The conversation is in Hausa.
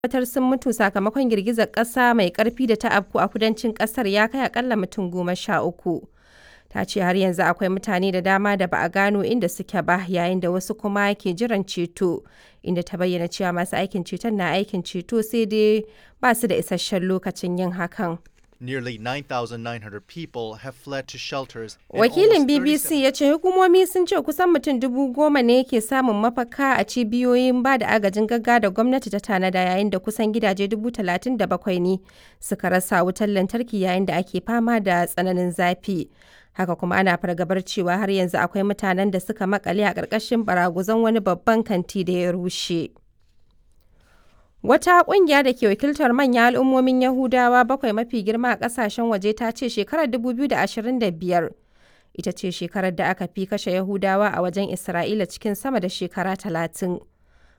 tabbatar sun mutu sakamakon girgizar ƙasa mai ƙarfi da ta afku a kudancin ƙasar ya kai akalla mutum goma sha uku. Ta ce har yanzu akwai mutane da dama da ba a gano inda suke ba yayin da wasu kuma ke jiran ceto, inda ta bayyana cewa masu aikin ceton na aikin ceto sai dai ba su da isasshen lokacin yin hakan. Nearly 9,900 people have fled to shelters. in Wakilin almost 37 BBC ya ce hukumomi sun ce kusan mutum dubu goma ne ke samun mafaka a cibiyoyin ba da agajin gaggawa da gwamnati ta tanada yayin da kusan gidaje dubu talatin da bakwai ne suka rasa wutar lantarki yayin da ake fama da tsananin zafi. Haka kuma ana fargabar cewa har yanzu akwai mutanen da suka makale a ƙarƙashin baraguzan wani babban kanti da ya rushe. Wata ƙungiya da ke wakiltar manyan al'ummomin Yahudawa bakwai mafi girma a ƙasashen waje ta ce shekarar 2025 ita ce shekarar da aka fi kashe Yahudawa a wajen Isra'ila cikin sama da shekara talatin.